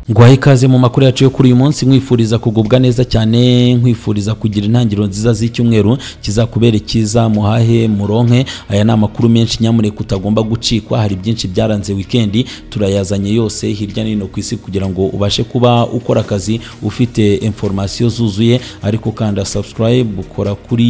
guhaye ikaze mu makuru yacu yo kuri uyu munsi mwifuriza kugubwa neza cyane nkwifuriza kugira intangiriro nziza z'icyumweru kizakubera cyiza muhahe muronke aya ni amakuru menshi nyamuneka utagomba gucikwa hari byinshi byaranze wikendi turayazanye yose hirya no hino ku isi kugira ngo ubashe kuba ukora akazi ufite informasiyo zuzuye ariko kanda subscribe ukora kuri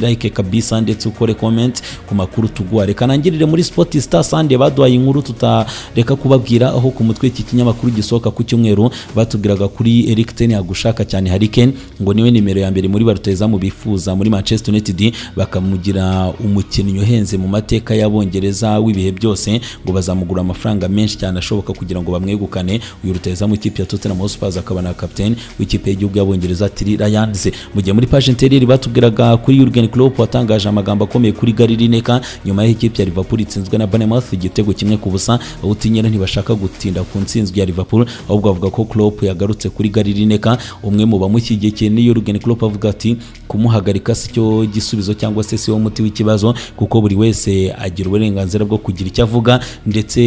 like kabisa ndetse ukore comment ku makuru tuguha reka nangirire muri sport star sande baduhaye inkuru tutareka kubabwira aho ku mutwe iki kinyamakuru gisohoka ku cyumweru batubwiraga kuri Eric Ten Hagushaka cyane Harry Kane ngo niwe nimero ya mbere muri barutazamu bifuza muri Manchester United bakamugira umukinnyi uhenze mu mateka y'abongereza w'ibihe byose ngo bazamugura amafaranga menshi cyane ashoboka kugira ngo bamwegukane uyu rutazamu ikipe ya Tottenham Hotspur akaba na captain w'ikipe y'igihugu y'abongereza Thierry Lyons mu gihe muri page interiyeri batubwiraga kuri Jurgen Klopp watangaje amagambo akomeye kuri Gary Lineker nyuma y'aho ikipe ya Liverpool itsinzwe na Bournemouth igitego kimwe ku busa awutinyera ntibashaka gutinda ku ntsinzwi ya Liverpool ahubwo avuga ko Klopp yagarutse kuri Gary Lineker umwe mu bamushyigikiye ni Jurgen Klopp avuga ati kumuhagarika si cyo gisubizo cyangwa se si wo muti w'ikibazo kuko buri wese agira uburenganzira bwo kugira icyo avuga ndetse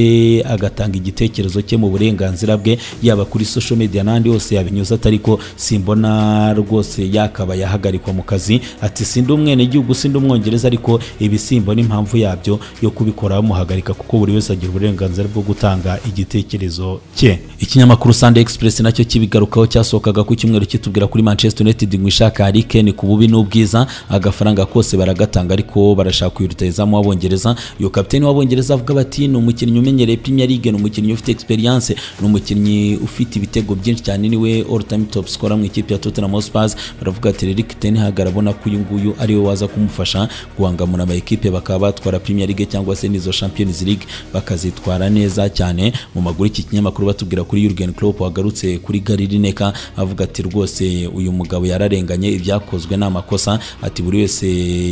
agatanga igitekerezo cye mu burenganzira bwe yaba kuri social media n'andi yose yabinyuza atariko simbona rwose yakaba yahagarikwa mu kazi ati sindi umwenegihugu sindi umwongereza ariko ibisimbo n'impamvu yabyo yo kubikora bamuhagarika kuko buri wese agira uburenganzira bwo gutanga igitekerezo cye ikinyamakuru Sunday Express nacyo kibigarukaho cyasohokaga ku cyumweru kitubwira kuri Manchester United ngo ishaka Harry Kane ku bubi n'ubwiza agafaranga kose baragatanga ariko barashaka uyu rutahizamu w'abongereza uyu kapiteni w'abongereza avuga bati ni umukinnyi umenyereye Premier League ni umukinnyi ufite experience ni umukinnyi ufite ibitego byinshi cyane niwe all time top scorer mu ikipe ya Tottenham Hotspur baravuga ati Eric Ten Hag arabona ko uyu nguyu ariwe waza kumufasha guhangamura ama equipe bakaba batwara Premier League cyangwa se n'izo Champions League bakazitwara neza cyane mu maguru iki kinyamakuru batubwira kuri Jurgen Klopp wagarutse kuri Gary Lineker avuga ati rwose uyu mugabo yararenganye ibyakozwe n'amakosa ati buri wese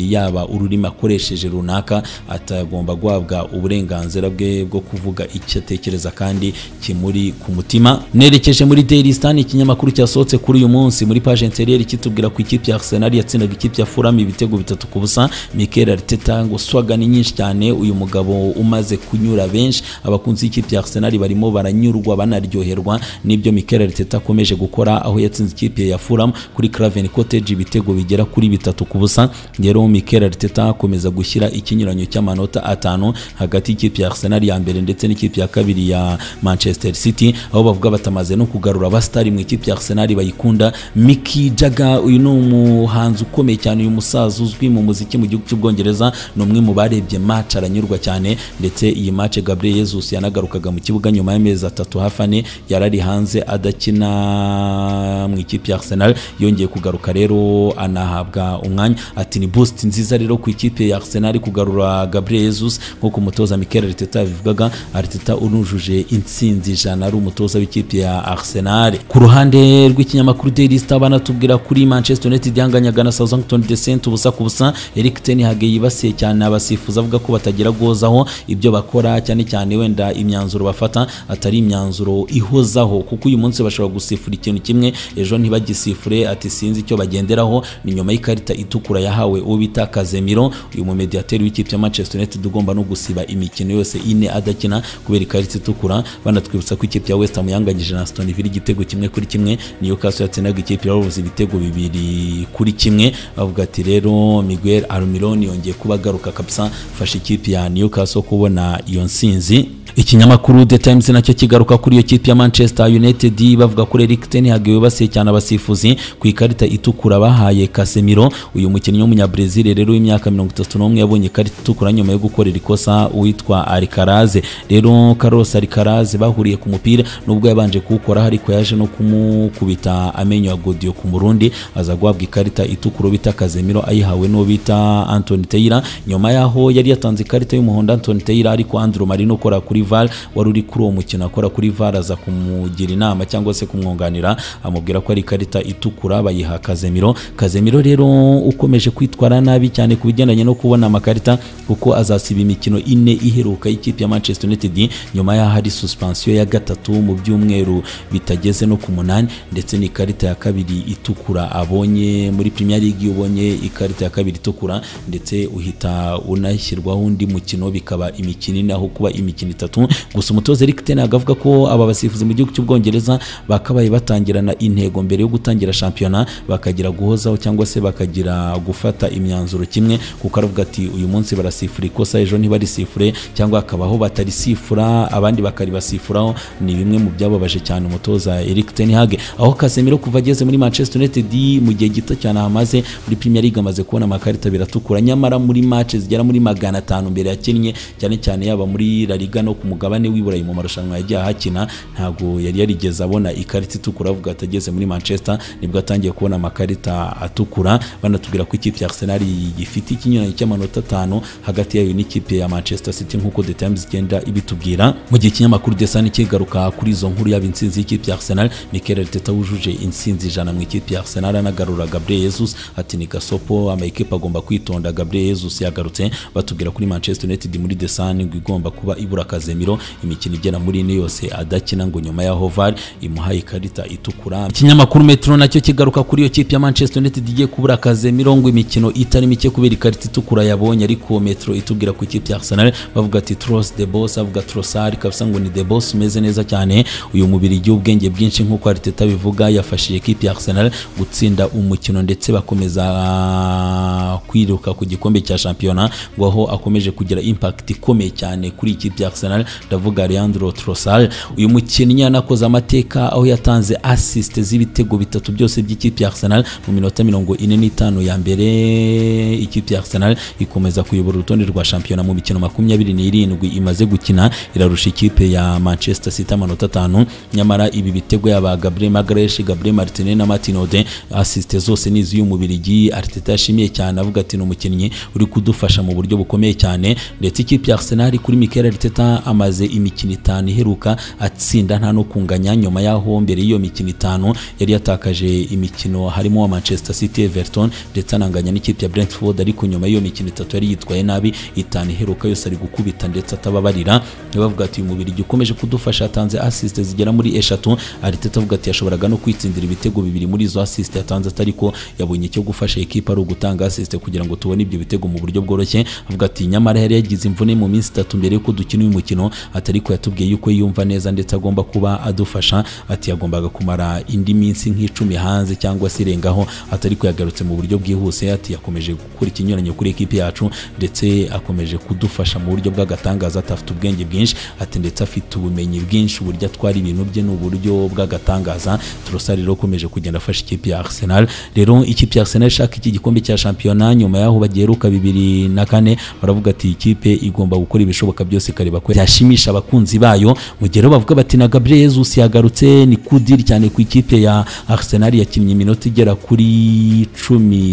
yaba ururimi akoresheje runaka atagomba guhabwa uburenganzira bwe bwo kuvuga icyo atekereza kandi kimuri ku mutima nerekeje muri Daily Star ikinyamakuru cyasohotse kuri uyu munsi muri page intérieure kitubwira ku ikipe ya Arsenal yatsindaga ikipe ya Fulham ibitego bitatu ku busa Mikel Arteta ngo swagani nyinshi cyane uyu mugabo umaze kunyura benshi abakunzi y'ikipe ya Arsenal barimo baranyurwa banaryoherwa n'ibyo Mikel Arteta akomeje gukora aho yatsinze ikipe ya Fulham kuri Craven Cottage ibitego bigera kuri bitatu ku busa rero Mikel Arteta akomeza gushyira ikinyuranyo cy'amanota atanu hagati y'ikipe ya Arsenal ya mbere ndetse n'ikipe ya kabiri ya Manchester City aho bavuga batamaze no kugarura abastari mu ikipe ya Arsenal bayikunda Mick Jagger uyu ni umuhanzi ukomeye cyane uyu musaza uzwi mu muziki mu gihugu cy'Ubwongereza ni umwe mu barebye match aranyurwa cyane ndetse iyi match Gabriel Jesus yanagarukaga mu kibuga nyuma y'amezi atatu hafi ane yarari hanze adakina mu ikipe ya Arsenal yongeye kugaruka rero anahabwa umwanya ati ni boost nziza rero ku ikipe ya Arsenal kugarura Gabriel Jesus nk'uko umutoza Mikel Arteta yabivugaga Arteta unujuje intsinzi ijana ari umutoza w'ikipe ya Arsenal ku ruhande rw'ikinyamakuru Daily Star banatubwira kuri Manchester United yanganyaga na Southampton Descent ubusa ku busa Eric Ten Hag yibasiye cyane abasifuzi avuga ko batagira gozaho ibyo bakora cyane cyane wenda imyanzuro bafata atari imyanzuro ihozaho kuko uyu munsi bashobora gusifura ikintu kimwe ejo ntibagisifure ati sinzi icyo bagenderaho ni nyuma y'ikarita itukura yahawe uwo bita Kazemiro uyu mu mediateri w'ikipe ya Manchester United ugomba no gusiba imikino yose ine adakina kubera ikarita itukura banatwibutsa ko ikipe ya West Ham yanganyije na Aston Villa igitego kimwe kuri kimwe Newcastle yatsindaga ikipe ya Wolves ibitego bibiri kuri kimwe bavuga ati rero Miguel Almiron yongeye kuba agaruka kabisa fasha ikipe ya Newcastle kubona iyo nsinzi ikinyamakuru The Times nacyo kigaruka kuri iyo kipe ya Manchester United bavuga ko Eric Ten Hag yibasiye cyane abasifuzi ku ikarita itukura bahaye Casemiro uyu mukinnyi w'umunyabrazil rero w'imyaka 31 yabonye ikarita itukura nyuma yo gukorera ikosa witwa Alcaraz rero Carlos Alcaraz bahuriye ku mupira nubwo yabanje kuwukora ariko yaje no kumukubita amenyo ya Godiyo ku murundi aza guhabwa ikarita itukura bita Casemiro ayihawe n'uwo bita Anthony Taylor nyuma yaho yari yatanze ikarita y'umuhondo Anthony Taylor ariko Andrew Marino ukora kuri VAR wari uri kuri uwo mukino akora kuri VAR aza kumugira inama cyangwa se kumwunganira amubwira ko ari ikarita itukura bayiha Kazemiro Kazemiro rero ukomeje kwitwara nabi cyane ku bigendanye no kubona amakarita kuko azasiba imikino ine iheruka y'ikipe ya Manchester United nyuma y'aho hari suspension ya gatatu mu byumweru bitageze no ku munani ndetse n'ikarita ya kabiri itukura abonye muri Premier League ubonye ikarita ya kabiri itukura ndetse uhita unashyirwaho undi mukino bikaba imikino ine aho kuba imikino itatu gatatu gusa umutoza Eric Ten Hag avuga ko aba basifuzi mu gihugu cy'Ubwongereza bakabaye batangirana intego mbere yo gutangira shampiyona bakagira guhozaho cyangwa se bakagira gufata imyanzuro kimwe kuko aravuga ati uyu munsi barasifura ikosa ejo ntibarisifure cyangwa hakabaho batarisifura abandi bakaribasifuraho ni bimwe mu byababaje cyane umutoza Eric Ten Hag aho Casemiro kuva ageze muri Manchester United mu gihe gito cyane ahamaze muri Premier League amaze kubona amakarita abiri atukura nyamara muri match zigera muri magana atanu mbere yakinnye cyane cyane yaba muri La Liga no ku mugabane w'iburayi mu marushanwa yagiye ahakina ntabwo yari yarigeze abona ikarita itukura avuga ati ageze muri Manchester nibwo atangiye kubona amakarita atukura banatubwira ko ikipe ya Arsenal gifite ikinyuranyo cy'amanota atanu hagati yayo n'ikipe ya Manchester City nk'uko The Times igenda ibitubwira mu gihe ikinyamakuru The Sun kigaruka kuri izo nkuru yaba insinzi y'ikipe ya Arsenal Mikel Arteta wujuje insinzi ijana mu ikipe ya Arsenal anagarura Gabriel Jesus ati ni gasopo amakipe agomba kwitonda Gabriel Jesus yagarutse batubwira kuri Manchester United muri The Sun ngo igomba kuba ibura Casemiro imikino igera muri ine yose adakina ngo nyuma ya Hovar imuhaye ikarita itukura ikinyamakuru Metro nacyo kigaruka kuri iyo kipe ya Manchester United igiye kubura Casemiro ngo imikino itari mike kubera ikarita itukura yabonye ariko Metro itubwira ku ikipe ya Arsenal bavuga ati Tross the boss avuga Trossard kabisa ngo ni the boss umeze neza cyane uyu mubiri ubwenge bwinshi nk'uko Arteta bivuga yafashije ikipe ya Arsenal gutsinda umukino ndetse bakomeza ah, kwiruka ku gikombe cya shampiyona ngo aho akomeje kugira impact ikomeye cyane kuri ikipe ya Arsenal ndavuga Leandro Trossard uyu mukinnyi yanakoze amateka aho yatanze assist z'ibitego bitatu byose by'ikipe ya Arsenal mu minota mirongo ine n'itanu ya mbere ikipe ya Arsenal ikomeza kuyobora urutonde rwa shampiyona mu mikino makumyabiri n'irindwi imaze gukina irarusha ikipe ya Manchester City amanota atanu nyamara ibi bitego yaba Gabriel Magalhaes Gabriel Martinez na Martin Odegaard assist zose ni iz'uyu mubirigi Arteta yashimiye cyane avuga ati ni umukinnyi uri kudufasha mu buryo bukomeye cyane ndetse ikipe ya Arsenal kuri Mikel Arteta amaze imikino itanu iheruka atsinda nta no kunganya nyuma y'aho mbere y'iyo mikino itanu yari yatakaje imikino harimo wa Manchester City Everton ndetse ananganya n'ikipe ya Brentford ariko nyuma y'iyo mikino itatu yari yitwaye nabi itanu iheruka yose ari gukubita ndetse atababarira bavuga ati uyu mubirigi ukomeje kudufasha atanze assist zigera muri eshatu Arteta avuga ati yashoboraga no kwitsindira ibitego bibiri muri izo assist yatanze atari ko yabonye icyo gufasha ikipe ari ugutanga assist kugira ngo tubone ibyo bitego mu buryo bworoshye avuga ati nyamara yari yagize imvune mu minsi itatu mbere yuko dukina uyu mukino atari ko yatubwiye yuko yumva neza ndetse agomba kuba adufasha ati yagombaga kumara indi minsi nk'icumi hanze cyangwa se irengaho atari ko yagarutse mu buryo bwihuse ati yakomeje gukora ikinyuranyo kuri ekipe yacu ndetse akomeje kudufasha mu buryo bw'agatangaza atafite ubwenge bwinshi ati ndetse afite ubumenyi bwinshi uburyo atwara ibintu bye ni uburyo bw'agatangaza Trossard rero ukomeje kugenda afasha ikipe ya Arsenal rero ikipe ya Arsenal ishaka iki gikombe cya shampiyona nyuma y'aho bageruka bibiri na kane baravuga ati ikipe igomba gukora ibishoboka byose ikareba ko yashimisha abakunzi bayo mu gihe rero bavuga bati na Gabriel Jesus yagarutse ni kudiri cyane ku ikipe ya Arsenal yakinnye iminota igera kuri cumi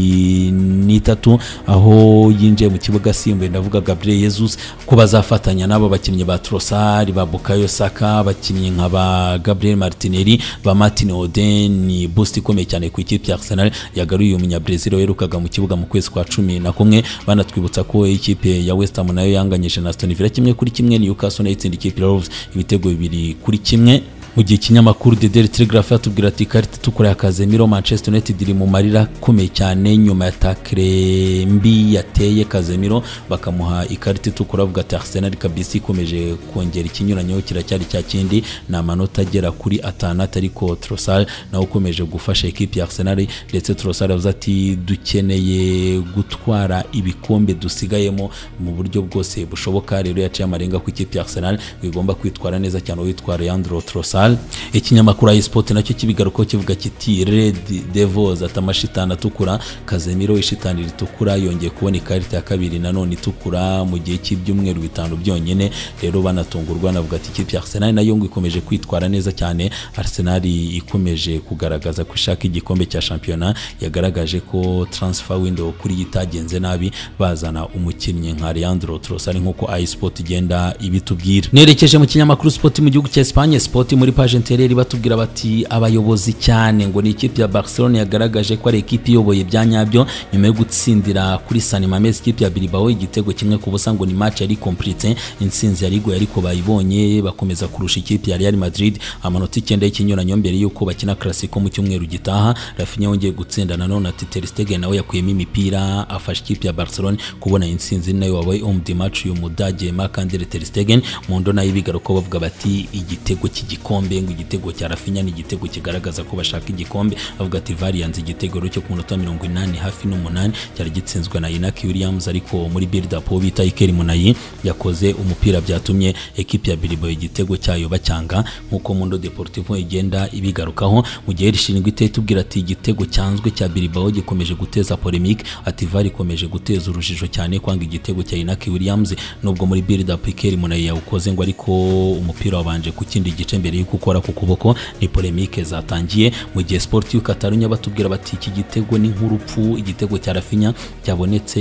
n'itatu aho yinjiye mu kibuga asimbuye ndavuga Gabriel Jesus ko bazafatanya n'abo bakinnyi ba Trossard ba Bukayo Saka abakinnyi nka ba Gabriel Martinelli ba Martin Odegaard ni boost ikomeye cyane ku ikipe ya Arsenal yagaruye umunyabrazil werukaga mu kibuga mu kwezi kwa cumi na kumwe banatwibutsa ko ikipe ya West Ham nayo yanganyije na Aston Villa kimwe kuri kimwe Newcastle nayo itsinda ikipe ya Wolves ibitego bibiri kuri kimwe mu gihe ikinyamakuru The Daily Telegraph yatubwira ati ikarita itukura ya Casemiro Manchester United iri mu marira akomeye cyane nyuma ya takire mbi yateye Casemiro bakamuha ikarita itukura avuga ati Arsenal kabisa ikomeje kongera ikinyuranyo kiracyari cya kindi ni amanota agera kuri atanu atari ko Trossard nawe ukomeje gufasha ekipi ya Arsenal ndetse Trossard avuze ati dukeneye gutwara ibikombe dusigayemo mu buryo bwose bushoboka rero yaciye amarenga ku ikipe ya Arsenal ngo igomba kwitwara neza cyane uwitwa Leandro Trossard Arsenal ikinyamakuru iSport nacyo kibigarukaho kivuga kiti Red Devils atamashitani atukura Casemiro ishitani ritukura yongeye kubona ikarita ya kabiri nanone itukura mu gihe cy'ibyumweru bitanu byonyine rero banatungurwa navuga ati ikipe ya Arsenal nayo ngo ikomeje kwitwara neza cyane Arsenal ikomeje kugaragaza ko ishaka igikombe cya shampiyona yagaragaje ko transfer window kuri yo itagenze nabi bazana umukinnyi nka Leandro Trossard nk'uko iSport igenda ibitubwira nerekeje mu kinyamakuru Sport mu gihugu cya Espagne Sport muri kuri page intereri batubwira bati abayobozi cyane ngo ni ikipe ya Barcelona yagaragaje ko ari ikipe iyoboye bya nyabyo nyuma yo gutsindira kuri San Mamés ikipe ya Bilbao igitego kimwe ku busa ngo ni match yari complete intsinzi yari igoye ariko bayibonye bakomeza kurusha ikipe ya Real Madrid amanota icyenda y'ikinyuranyo mbere y'uko bakina Clasico mu cyumweru gitaha Rafinha wongeye gutsinda nanone ati Ter Stegen nawe yakuyemo imipira afasha ikipe ya Barcelona kubona intsinzi nayo wabaye homme de match uyu Mudage Marc Andre Ter Stegen mu ndona y'ibigaruka bavuga bati igitego cy'igikombe ngo igitego cya Rafinha ni igitego kigaragaza ko bashaka igikombe avuga ati VAR yanze igitego cyo ku minota mirongo inani hafi n'umunani cyari gitsinzwe na Inaki Williams ariko muri build up uwo bita Iker Munayi yakoze umupira byatumye ekipe ya Bilbao igitego cyayo bacyanga nk'uko Mundo Deportivo igenda ibigarukaho mu gihe rishinzwe iteye tubwira ati igitego cyanzwe cya Bilbao gikomeje guteza polemique ati VAR ikomeje guteza urujijo cyane kwanga igitego cya Inaki Williams nubwo muri build up Iker Munayi yawukoze ngo ariko umupira wabanje ku kindi gice mbere yo gukora ku kuboko ni polemique zatangiye mu gihe Sportif Catalunya batubwira bati iki gitego ni nk'urupfu igitego cya Rafinha cyabonetse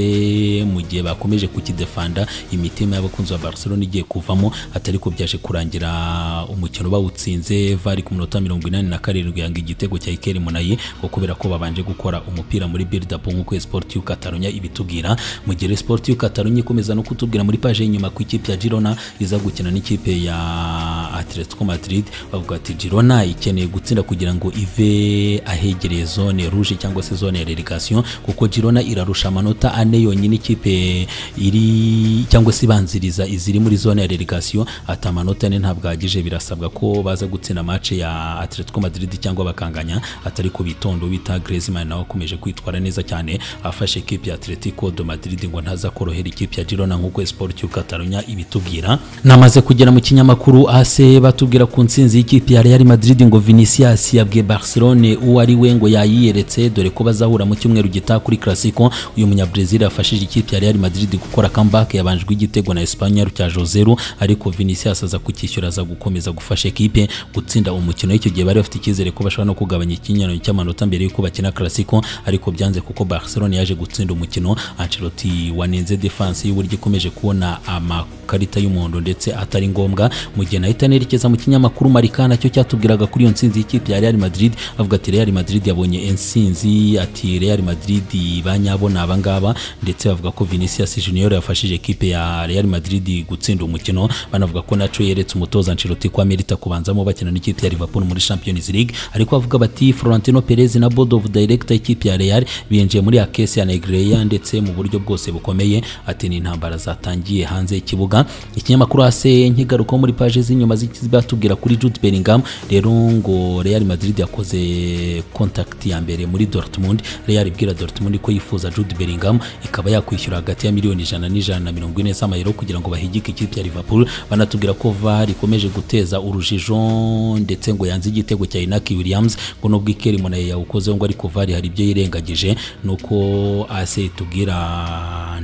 mu gihe bakomeje kukidefanda imitima y'abakunzi ba Barcelona igiye kuvamo atari ko byaje kurangira umukino bawutsinze vari ku minota mirongo inani na karindwi yanga igitego cya Iker Munayi ngo kubera ko babanje gukora umupira muri build up nk'uko Sportif Catalunya ibitubwira mu gihe Sportif Catalunya ikomeza no kutubwira muri page y'inyuma ku ikipe ya Girona iza gukina n'ikipe ya Atletico Madrid bavuga ati Girona ikeneye gutsinda kugira ngo ive ahegereye zone rouge cyangwa se zone ya relegation kuko Girona irarusha amanota ane yonyine ikipe iri cyangwa se ibanziriza iziri muri zone ya relegation ati amanota ane ntabwo ahagije birasabwa ko baza gutsinda match ya Atletico Madrid cyangwa bakanganya atari ku bitondo bita Griezmann nawe akomeje kwitwara neza cyane afashe ikipe ya Atletico de Madrid ngo ntaza korohera ikipe ya Girona nk'uko Sporting Catalonia ibitubwira namaze kugera mu kinyamakuru AS batubwira ku nsinzi y'ikipe ya Real Madrid ngo Vinicius yabwiye Barcelone uwo ari we ngo yayiyeretse dore ko bazahura mu cyumweru gitaha kuri Clasico uyu munyabrazil yafashije ikipe ya Real Madrid gukora comeback yabanjwe igitego na Espanyol cya 0 ariko Vinicius aza kukishyura aza gukomeza gufasha ekipe gutsinda umukino icyo gihe bari bafite icyizere ko bashobora no kugabanya ikinyano cy'amanota mbere y'uko bakina Clasico ariko byanze kuko Barcelone yaje gutsinda umukino Ancelotti wanenze defense y'uburyo ikomeje kubona amakarita y'umuhondo ndetse atari ngombwa mu gihe nahita nerekeza mu kinyamakuru Marika nacyo cyatubwiraga kuri iyo nsinzi y'ikipe ya Real Madrid avuga ati Real Madrid yabonye insinzi ati Real Madrid banyabona abangaba ndetse bavuga ko Vinicius Junior yafashije ekipe ya Real Madrid gutsinda umukino banavuga ko naco yeretse umutoza Ancelotti ko amerita kubanzamo bakina n'ikipe ya Liverpool muri Champions League ariko bavuga bati Florentino Perez na board of director y'ikipe ya Real binjiye muri Akesi ya Negreya ndetse mu buryo bwose bukomeye ati ni intambara zatangiye hanze y'ikibuga ikinyamakuru ase nkigaruka muri page z'inyuma zibatubwira kuri Jude Bellingham rero ngo Real Madrid yakoze contact ya mbere muri Dortmund Real ibwira Dortmund ko yifuza Jude Bellingham ikaba yakwishyura hagati ya miliyoni ijana n'ijana na mirongo ine z'amayero kugira ngo bahigike ikipe ya Liverpool banatubwira ko VAR ikomeje guteza urujijo ndetse ngo yanze igitego cya Inaki Williams ngo nubwo Iker Munaye yawukozeho ngo ariko VAR hari ibyo yirengagije nuko AS itubwira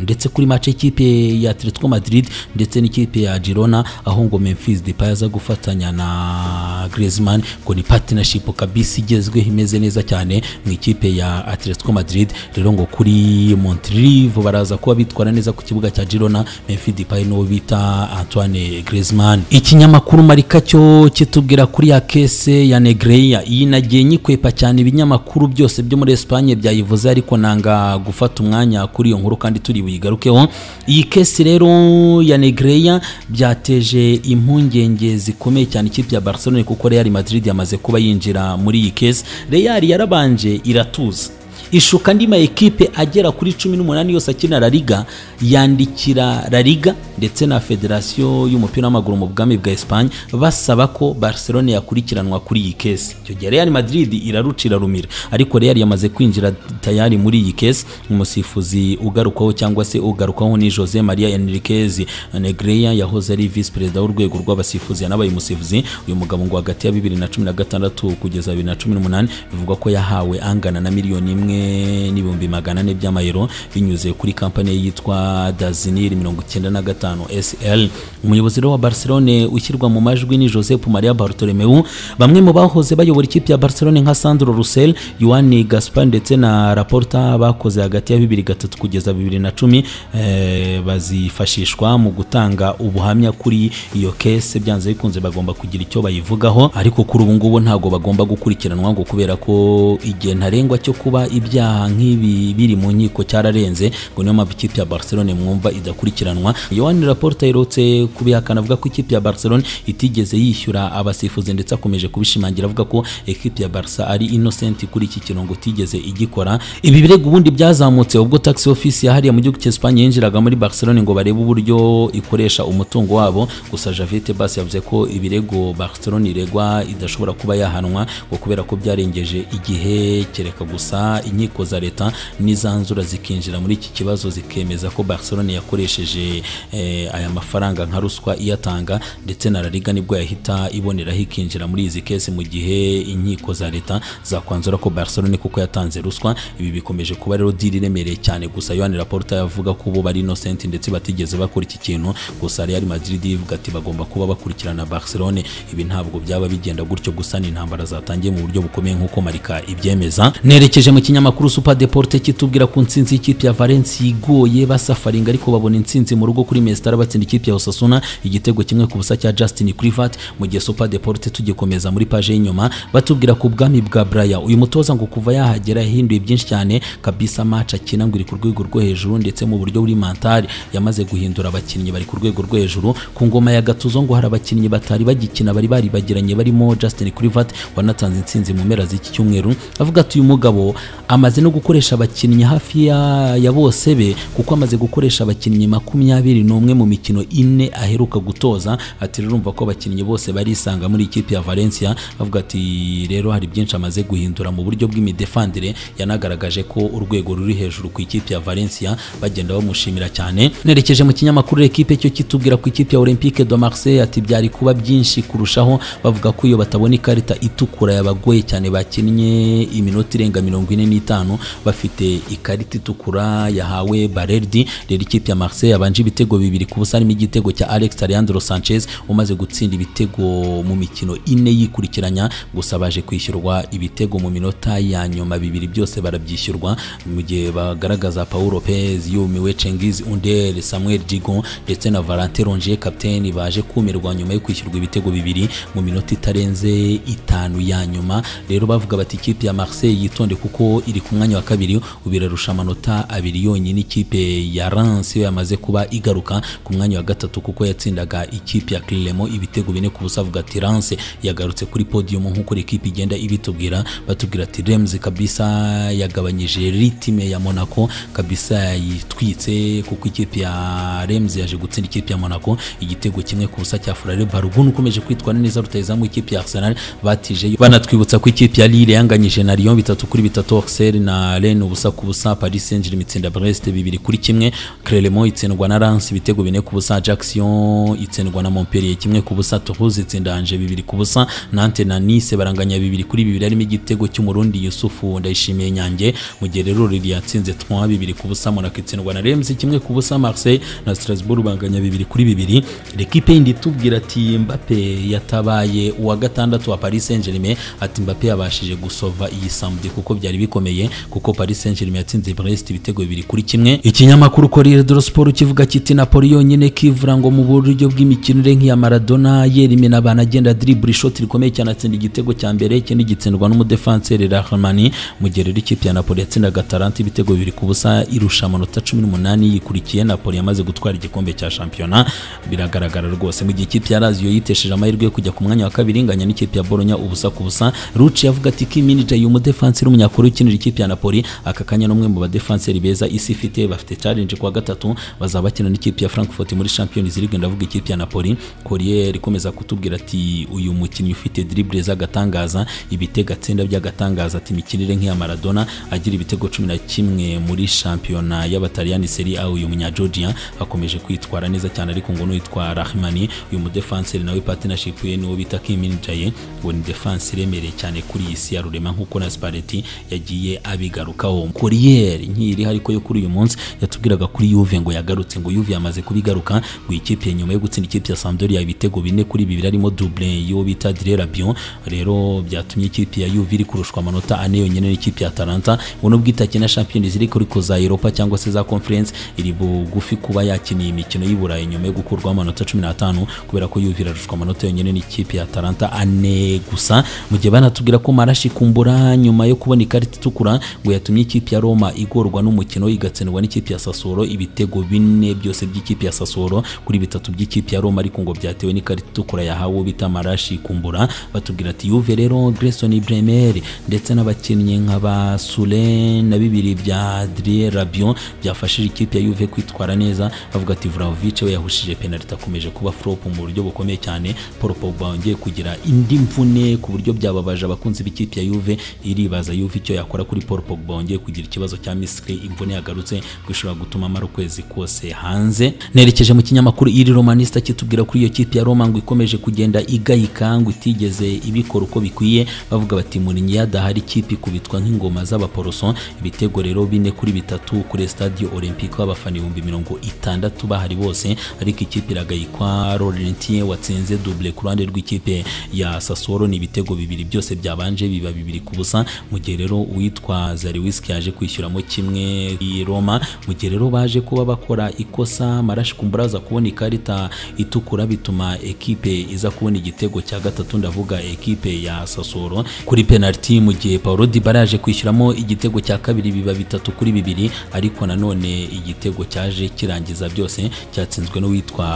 ndetse kuri match y'ikipe ya Atletico Madrid ndetse n'ikipe ya Girona aho ngo Memphis Depay aza gufatanya na Griezmann ngo ni partnership kabisa igezweho imeze neza cyane mu ikipe ya Atletico Madrid rero ngo kuri Montrive baraza kuba bitwara neza ku kibuga cya Girona Memphis Depay n'uwo bita Antoine Griezmann ikinyamakuru marika cyo kitubwira kuri ya kese ya Negreira iyi nagiye nyikwepa cyane ibinyamakuru byose byo muri Espagne byayivuze ariko nanga gufata umwanya kuri iyo nkuru kandi turi buyigarukeho iyi kese rero ya Negreira byateje impungenge zikomeye cyane ikipe ya Barcelona kuko Real Madrid yamaze kuba yinjira muri iyi kese Real yarabanje iratuza ishuka andi ma ekipe agera kuri cumi n'umunani yose akina La Liga yandikira La Liga ndetse na federasiyo y'umupira w'amaguru mu bwami bwa Espagne basaba ko Barcelona yakurikiranwa kuri iyi kesi icyo gihe Real Madrid irarucira rumira ariko Real yamaze kwinjira tayari muri iyi kesi umusifuzi ugarukwaho cyangwa se ugarukwaho ni Jose Maria Enriquez Negreira yahoze ari vice perezida w'urwego rw'abasifuzi yanabaye umusifuzi uyu mugabo ngo hagati ya bibiri na cumi na gatandatu kugeza bibiri na cumi n'umunani bivugwa ko yahawe angana na miliyoni imwe kimwe n'ibihumbi magana ane by'amayero binyuze kuri kampani yitwa daziniri mirongo icyenda na gatanu sl umuyobozi rero wa barcelone ushyirwa mu majwi ni joseph maria bartolomeu bamwe mu bahoze bayobora ikipe ya barcelone nka sandro russell yohani gaspar ndetse na raporta bakoze hagati ya bibiri gatatu kugeza bibiri na cumi eh, bazifashishwa mu gutanga ubuhamya kuri iyo kese byanze bikunze bagomba kugira icyo bayivugaho ariko kuri ubu ngubu ntabwo bagomba gukurikiranwa ngo kubera ko igihe ntarengwa cyo kuba ibyaha nk'ibi biri mu nkiko cyararenze ngo niyo mpamvu ikipe ya barcelone mwumva idakurikiranwa yohani raporta yerutse kubihakana avuga ko ikipe ya barcelone itigeze yishyura abasifuzi ndetse akomeje kubishimangira avuga ko ekipe ya barca ari innocent kuri iki kirongo itigeze igikora ibi birego ubundi byazamutse ubwo tax office yahariye mu gihugu cy'Espagne yinjiraga muri Barcelone ngo barebe uburyo ikoresha umutungo wabo gusa Javite Bas yavuze ko ibirego Barcelone iregwa idashobora kuba yahanwa ngo kubera ko byarengeje igihe kereka gusa inkiko za leta n'izanzura zikinjira muri iki kibazo zikemeza ko Barcelone yakoresheje eh, aya mafaranga nka ruswa iyatanga ndetse na La Liga nibwo yahita iboneraho ikinjira muri izi kese mu gihe inkiko za leta zakwanzura ko Barcelone kuko yatanze ruswa ibi bikomeje kuba rero diri iremereye cyane gusa Yohani Laporta yavuga ko bo bari innocent ndetse batigeze bakora iki kintu gusa Real Madrid ivuga ati bagomba kuba bakurikirana Barcelone ibi ntabwo byaba bigenda gutyo gusa ni intambara zatangiye mu buryo bukomeye nk'uko Marika ibyemeza nerekeje mu kinyamakuru Super Deporte kitubwira ku nsinzi y'ikipe ya Valencia igoye basafaringa ariko babona intsinzi mu rugo kuri Mestara batsinda ikipe ya Osasuna igitego kimwe ku busa cya Justin Kluivert mu gihe Super Deporte tugikomeza muri paje y'inyuma batubwira ku bwami bwa Braya uyu mutoza ngo kuva yahagera yahinduye byinshi cyane kabisa match akina ngo iri ku rwego rwo hejuru ndetse mu buryo buri mentali yamaze guhindura abakinnyi bari ku rwego rwo hejuru ku ngoma ya gatuzo ngo hari abakinnyi batari bagikina bari baribagiranye barimo Justin Kluivert wanatanze intsinzi mu mpera z'iki cyumweru avuga ati uyu mugabo amaze no gukoresha abakinnyi hafi ya, ya bose be kuko amaze gukoresha abakinnyi makumyabiri n'umwe mu mikino ine aheruka gutoza ati rero urumva ko abakinnyi bose barisanga muri ikipe ya Valencia avuga ati rero hari byinshi amaze guhindura mu buryo bw'imidefandire yanagaragaje ko urwego ruri hejuru ku ikipe ya Valencia bagenda bamushimira cyane nerekeje mu kinyamakuru ekipe cyo kitubwira ku ikipe ya Olympique de Marseille ati byari kuba byinshi kurushaho bavuga ko iyo batabona ikarita itukura yabagoye cyane bakinnye iminota irenga mirongo ine n'itanu bafite ikarita itukura yahawe Bareldi rero ikipe ya Marseille yabanje ibitego bibiri ku busa harimo igitego cya Alex Alejandro Sanchez umaze gutsinda ibitego mu mikino ine yikurikiranya gusa baje kwishyurwa ibitego mu minota ya nyuma bibiri byose barabyishyurwa mu gihe bagaragaza Paul Lopez yumiwe Cengiz Under Samuel Digo ndetse na Valentin Longier kapiteni baje kumirwa nyuma yo kwishyurwa ibitego bibiri mu minota itarenze itanu ya nyuma rero bavuga bati ikipe ya Marseille yitonde kuko iri ku mwanya wa kabiri ubirarusha amanota abiri yonyine ikipe ya Reims yo yamaze kuba igaruka ku mwanya wa gatatu kuko yatsindaga ikipe ya Clermont ibitego bine ku busa avuga ati Reims yagarutse kuri podium nk'uko ikipe igenda ibitubwira batubwira ati Reims kabisa yagabanyije ritime ya Monaco kabisa yayitwitse kuko ikipe ya Reims yaje gutsinda ikipe ya Monaco igitego kimwe ku busa cya Furare Balogun ukomeje kwitwara neza rutayizamu ikipe ya Arsenal batije banatwibutsa ko ikipe ya Lille yanganyije na Lyon bitatu kuri bitatu Auxerre na Rennes ubusa ku busa Paris Saint-Germain itsinda Brest bibiri kuri kimwe Clermont itsindwa na Reims ibitego bine ku busa Ajaccio itsindwa na Montpellier kimwe ku busa Toulouse itsinda Angers bibiri ku busa Nantes na Nice baranganya bibiri kuri bibiri harimo igitego cy'umurundi Yusufu ndayishimiye nyange mu gihe rero Lille yatsinze 3 bibiri ku busa Monaco itsindwa na Reims kimwe ku busa Marseille na Strasbourg banganya bibiri kuri bibiri L'Equipe yindi itubwira ati Mbappe yatabaye uwa gatandatu wa Paris Saint-Germain ati Mbappe yabashije gusova iyi samedi kuko byari bikomeye kuko Paris Saint-Germain yatsinze Brest ibitego bibiri kuri kimwe ikinyamakuru Corriere dello Sport kivuga kiti Napoli yonyine kivura ngo mu buryo bw'imikinire nk'iya Maradona yerimena abantu agenda dribble shot rikomeye cyane atsinda igitego cya mbere ikindi gitsindwa n'umudefanseri Rahmani mu gihe rero ikipe ya Napoli yatsindaga Atalanta ibitego bibiri ku busa irusha amanota cumi n'umunani yikurikiye Napoli yamaze gutwara igikombe cya shampiyona biragaragara rwose mu gihe ikipe ya Lazio yitesheje amahirwe yo kujya ku mwanya wa kabiri inganya n'ikipe ya Bologna ubusa ku busa Rucci yavuga ati ki manager y'umudefanseri w'umunyakuru ukinira ikipe ya Napoli aka kanya n'umwe mu badefanseri beza isi ifite bafite challenge kwa gatatu bazaba bakina n'ikipe ya Frankfurt muri Champions League ndavuga ikipe ya Napoli Corriere ikomeza kutubwira ati uyu mukinnyi ufite dribble z'agatangaza ibitego atsinda by'agatangaza ati imikinire nk'iya Maradona agira ibitego cumi na kimwe muri shampiyona y'abataliyani Serie A uyu munya Georgia akomeje kwitwara neza cyane ariko ngo n'uwitwa Rahmani uyu mudefanseri nawe partnership ye niwo bita Kiminjaye ngo ni defense iremereye cyane kuri iyi si ya Rurema nk'uko na Spalletti yagiye yagiye abigarukaho koriyeri nkiri ariko yo kuri uyu munsi yatubwiraga kuri Juve ngo yagarutse ngo Juve yamaze kubigaruka ngo ikipe nyuma yo gutsinda ikipe ya Sampdoria ibitego bine kuri bibiri arimo double yo bita Dire Rabion rero byatumye ikipe ya Juve iri kurushwa amanota ane yonyine n'ikipe ya Atalanta ngo nubwo itakina Champions League ariko za Europa cyangwa se za Conference iri bugufi kuba yakiniye imikino y'i Burayi nyuma yo gukurwaho amanota 15 kubera ko Juve irarushwa amanota yonyine n'ikipe ya Atalanta ane gusa mu gihe banatubwira ko Marashi kumbura nyuma yo kubona ikarita itukura ngo yatumye ikipe ya Roma igorwa n'umukino igatsindwa n'ikipe ya Sassuolo ibitego bine byose by'ikipe ya Sassuolo kuri bitatu by'ikipe ya Roma ariko ngo byatewe n'ikarita itukura yahawe bita Marashi kumbura batubwira ati Juve rero Grayson Bremer ndetse n'abakinnyi nka ba Sule na bibiri bya Adrien Rabiot byafashije ikipe ya Juve kwitwara neza bavuga ati Vlahovic we yahushije penalty akomeje kuba flop mu buryo bukomeye cyane Paul Pogba wongeye kugira indi mvune ku buryo byababaje abakunzi b'ikipe ya Juve iribaza Juve icyo yakora kuri Paul Pogba wongeye kugira ikibazo cya misile imvune yagarutse ngo ishobora gutuma amara ukwezi kose hanze nerekeje mu kinyamakuru iri romanista kitubwira kuri iyo kipe ya Roma ngo ikomeje kugenda igayika ngo itigeze ibikora uko bikwiye bavuga bati Mourinho yadahari ikipe ikubitwa nk'ingoma z'abaporoso ibitego rero bine kuri bitatu kuri Stadio Olympique abafana ibihumbi mirongo itandatu bahari bose ariko ikipe iragayikwa Laurentien watsinze double ku ruhande rw'ikipe ya Sassuolo ni ibitego bibiri byose byabanje biba bibiri ku busa mu gihe rero uwitwa Zariwiski yaje kwishyuramo kimwe i Roma mu gihe rero baje kuba bakora ikosa Marashi kumburaza kubona ikarita itukura bituma ekipe iza kubona igitego cya gatatu ndavuga ekipe ya Sassuolo kuri penalty mu gihe Paulo Dybala yaje kwishyuramo igitego cya kabiri biba bitatu kuri bibiri ariko nanone igitego cyaje kirangiza byose cyatsinzwe n'uwitwa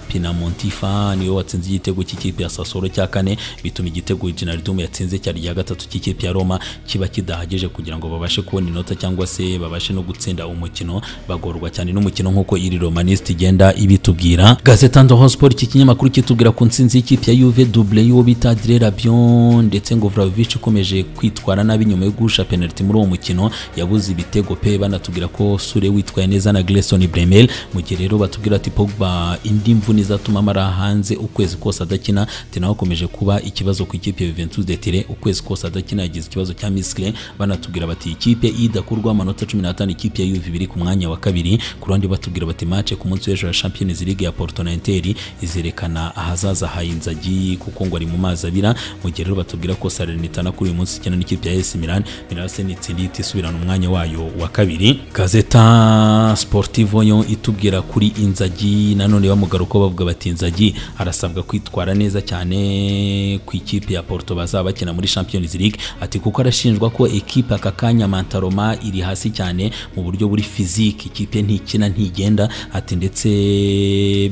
Pinamontifa niwe watsinze igitego cy'ikipe ya Sassuolo cya kane bituma igitego Wijnaldum yatsinze cyari iya gatatu cy'ikipe ya Roma kiba kidahagije kugira ngo babashe kubona inota cyangwa se babashe no gutsinda umukino bagorwa cyane n'umukino nk'uko iri romaniste igenda ibitubwira Gazeta Ndoho Sport iki kinyamakuru kitubwira ku ntsinzi y'ikipe ya Juve double y'uwo bita Adrien Rabiot ndetse ngo Vlahovic ukomeje kwitwara nabi nyuma yo guhusha penalty muri uwo mukino yabuze ibitego pe banatubwira ko Sule witwaye neza na Grayson Bremel mu gihe rero batubwira ati Pogba indi mvune izatuma amara hanze ukwezi kose adakina ati nawe akomeje kuba ikibazo ku ikipe ya Juventus de Turin ukwezi kose adakina yagize ikibazo cya misikire banatubwira bati ikipe idakurwa amanota 15 ikipe ya Juve biri ku mwanya wa kabiri ku ruhande batubwira bati match ku munsi w'ejo ya Champions League ya Porto na Inter izerekana ahazaza ha Inzaghi kuko ngo ari mu mazi abira mu gihe rero batubwira ko Salernitana kuri uyu munsi ikina n'ikipe ya AS Milan Milan se nitsinda ihita isubirana umwanya wayo wa kabiri Gazeta Sportivo yo itubwira kuri Inzaghi nanone bamugaruka bavuga bati Inzaghi arasabwa kwitwara neza cyane ku ikipe ya Porto bazaba bakina muri Champions League ati kuko arashinjwa ko ekipe aka kanya Mantaroma iri hasi cyane mu buryo buri fiziki ikipe ntikina ntigenda ati ndetse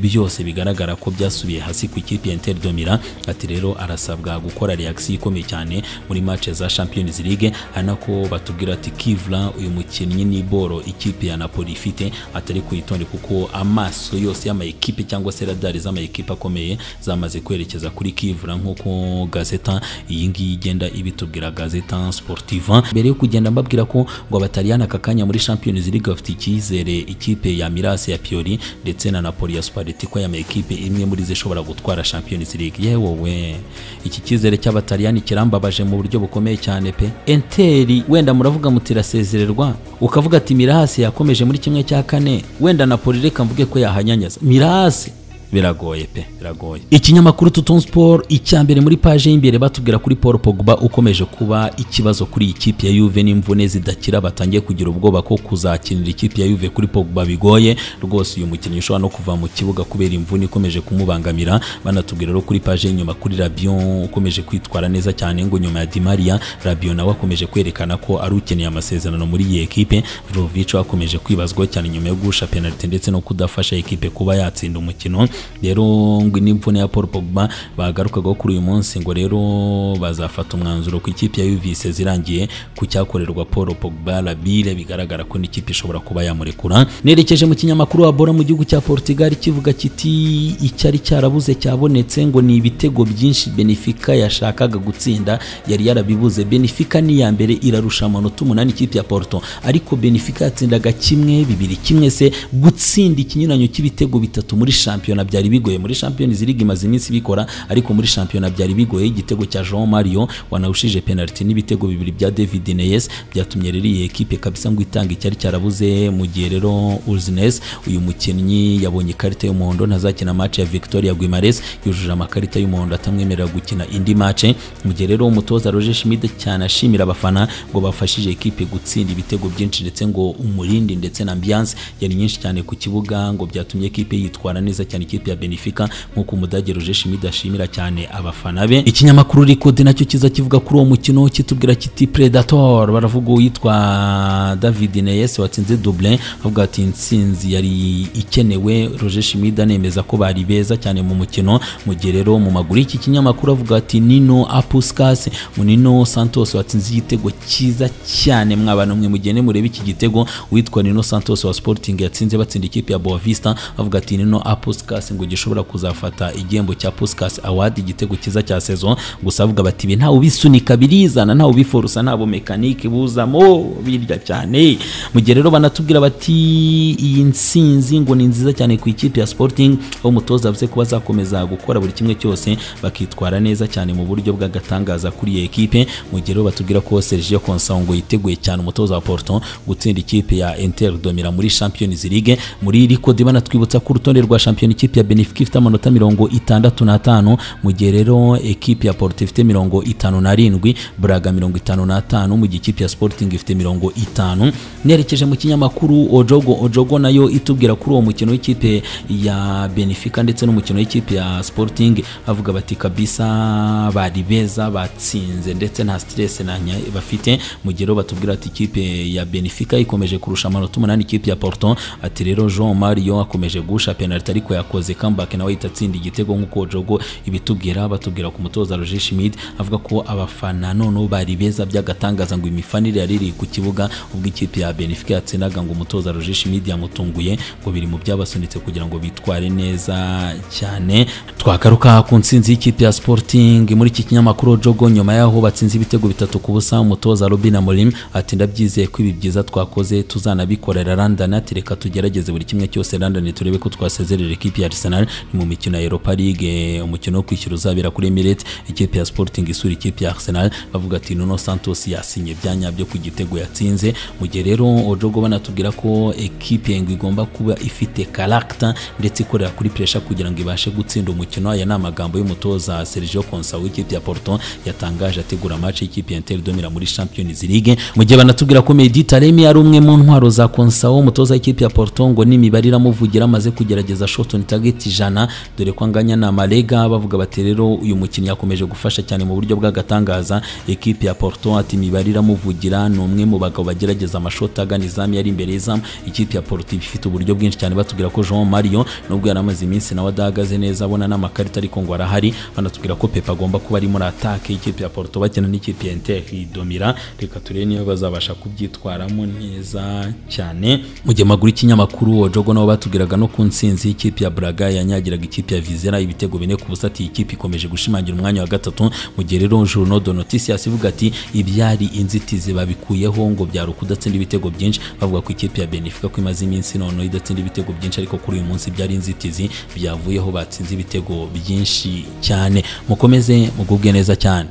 byose bigaragara ko byasubiye hasi ku ikipe ya Inter de Milan ati rero arasabwa gukora reaction ikomeye cyane muri match za Champions League anako batubwira ati Kivla uyu mukinnyi ni boro ikipe ya Napoli ifite atari kuyitonde kuko amaso yose y'ama ekipe cyangwa se radari z'ama ekipe akomeye zamaze kwerekeza kuri Kivla nkuko Gazeta iyi ngiyi igenda ibitubwira Gazeta Sportiva mbere yo kugenda mbabwira ko ngo abataliyani aka kanya muri Champions League bafite icyizere ikipe ya Milas ya Pioli ndetse na Napoli ya Spalletti ko yama ekipe imwe muri zishobora gutwara Champions League yewe we iki cyizere cy'abataliyani kirambabaje mu buryo bukomeye cyane pe Enteri wenda muravuga muti irasezererwa ukavuga ati Mirasi yakomeje muri kimwe cya kane wenda Napoli reka mvuge ko yahanyanyaza Mirasi biragoye pe biragoye ikinyamakuru Tuton Sport icyambere muri page y'imbere batubwira kuri Paul Pogba ukomeje kuba ikibazo kuri ikipe ya Juve n'imvune zidakira batangiye kugira ubwoba ko kuzakinira ikipe ya Juve kuri Pogba bigoye rwose uyu mukinnyi ushobora no kuva mu kibuga kubera imvune ikomeje kumubangamira banatubwira rero kuri page y'inyuma kuri Rabion ukomeje kwitwara neza cyane ngo nyuma ya Di Maria Rabion nawe akomeje kwerekana ko ari ukeneye amasezerano muri iyi ekipe Vlahovic akomeje kwibazwa cyane nyuma yo guhusha penalty ndetse no kudafasha ekipe kuba yatsinda umukino rero ngo n'imvune ya Paul Pogba bagarukagaho kuri uyu munsi ngo rero bazafata umwanzuro ku ikipe ya Juve zirangiye ku cyakorerwa Paul Pogba Labile bigaragara ko n'ikipe ishobora kuba yamurekura nerekeje mu kinyamakuru wa Bora mu gihugu cya Portugal kivuga kiti icyari cyarabuze cyabonetse ngo ni ibitego byinshi Benfica yashakaga gutsinda yari yarabibuze Benfica ni ya mbere irarusha amanota umunani ikipe ya Porto ariko Benfica yatsindaga kimwe bibiri kimwe se gutsinda ikinyuranyo cy'ibitego bitatu muri shampiyona byari bigoye muri Champions League imaze iminsi bikora ariko muri shampiyona byari bigoye igitego cya Jean Mario wanawushije penalty n'ibitego bibiri bya David Neres byatumye rero iyi ekipe kabisa ngo itange icyari cyarabuze mu gihe rero Uzinese uyu mukinnyi yabonye ikarita y'umuhondo ntazakina match ya Victoria Guimares yujuje amakarita y'umuhondo atamwemerera gukina indi match mu gihe rero umutoza Roger Schmidt cyane ashimira abafana ngo bafashije ekipe gutsinda ibitego byinshi ndetse ngo umurindi ndetse na ambiance yari nyinshi cyane ku kibuga ngo byatumye ekipe yitwara neza cyane ikipe ya Benfica nk'uko umudage Roger Schmidt ashimira cyane abafana be ikinyamakuru Record nacyo kiza kivuga kuri uwo mukino kitubwira kiti Predator baravuga uyitwa David Neres watsinze double avuga ati insinzi yari ikenewe Roger Schmidt anemeza ko bari beza cyane mu mukino mu gihe rero mu maguru y'iki kinyamakuru avuga ati Nino Apuskas Nino Santos watsinze igitego cyiza cyane mwabana mwe mugende murebe iki gitego witwa Nino Santos wa Sporting yatsinze batsinda ikipe ya Boavista avuga ati Nino Apuskas ngo gishobora kuzafata igihembo cya Puskas Award igitego cyiza cya saison gusa avuga bati ibi ntawe ubisunika birizana ntawe ubiforusa ntabwo mekanike buzamo birya cyane mu gihe rero banatubwira bati iyi nsinzi ngo ni nziza cyane ku ikipe ya Sporting aho umutoza avuze ko bazakomeza gukora buri kimwe cyose bakitwara neza cyane mu buryo bw'agatangaza kuri iyi ekipe mu gihe rero batubwira ko Sergio Conceição ngo yiteguye cyane umutoza wa Porto gutsinda ikipe ya Inter Domira muri Champions League muri Lico de banatwibutsa ko urutonde rwa Champions ikipe ya Benfica ifite amanota mirongo itandatu n'atanu mu gihe rero ekipe ya Porto ifite mirongo itanu n'arindwi Braga mirongo itanu n'atanu mu gihe ikipe ya Sporting ifite mirongo itanu nerekeje mu kinyamakuru Ojogo Ojogo nayo itubwira kuri uwo mukino w'ikipe ya Benfica ndetse n'umukino w'ikipe ya Sporting avuga bati kabisa bari beza batsinze ndetse nta stress na nya bafite mu gihe rero batubwira ati ikipe ya Benfica ikomeje kurusha amanota umunani ikipe ya Porto ati rero Jean Mario akomeje gusha penalty ariko yakoze comeback nawe ahita atsinda igitego nk'uko Jogo ibitubwira batubwira ku mutoza Roger Schmidt avuga ko abafana noneho bari beza by'agatangaza ngo imifanire yari iri ku kibuga ubwo ikipe ya Benfica yatsindaga ngo umutoza Roger Schmidt yamutunguye ngo biri mu byabasunitse kugira ngo bitware neza cyane twagaruka ku nsinzi y'ikipe ya Sporting muri iki kinyamakuru Jogo nyuma yaho batsinze ibitego bitatu ku busa umutoza Robin Amorim ati ndabyizeye ko ibi byiza twakoze tuzanabikorera London ati reka tugerageze buri kimwe cyose London turebe ko twasezerera ekipi ya Arsenal ni mu mikino ya Europa League umukino wo kwishyura uzabera kuri Emirates ikipe ya Sporting isura ikipe ya Arsenal bavuga ati Nuno Santos yasinye bya nyabyo ku gitego yatsinze mu gihe rero Ojogo banatubwira ko ekipe ngo igomba kuba ifite character ndetse ikorera kuri pressure kugira ngo ibashe gutsinda umukino aya ni amagambo y'umutoza Sergio Conceição w'ikipe ya Porto yatangaje ategura match y'ikipe ya Inter Domira muri Champions League mu gihe banatubwira ko Mehdi Taremi ari umwe mu ntwaro za Conceição umutoza w'ikipe ya Porto ngo n'imibare iramuvugira amaze kugerageza shot on target ijana dore ko anganya na Malega bavuga bati rero uyu mukinnyi yakomeje gufasha cyane mu buryo bw'agatangaza ekipe ya Porto ati imibare iramuvugira ni umwe mu bagabo bagerageza amashoti agana izamu yari imbere y'izamu ikipe ya Porto ifite uburyo bwinshi cyane batubwira ko Jean Mario nubwo yari amaze iminsi nawe adahagaze neza abona n'amakarita ariko ngo arahari banatubwira ko Pepe agomba kuba ari muri atake y'ikipe ya Porto bakina n'ikipe ya Inter Domira reka turebe niba bazabasha kubyitwaramo neza cyane mu gihe maguru ikinyamakuru Ojogo nabo batubwiraga no ku nsinzi y'ikipe ya Braga yanyagiraga ikipe ya Vizera ibitego bine ku busa ati ikipe ikomeje gushimangira umwanya wa gatatu mu gihe rero Journal de Noticias ivuga ati ibyari inzitizi babikuyeho ngo byari ukudatsinda ibitego byinshi bavuga ko ikipe ya Benfica ko imaze iminsi noneho idatsinda ibitego byinshi ariko kuri uyu munsi byari inzitizi byavuyeho batsinze ibitego byinshi cyane mukomeze mugubwe neza cyane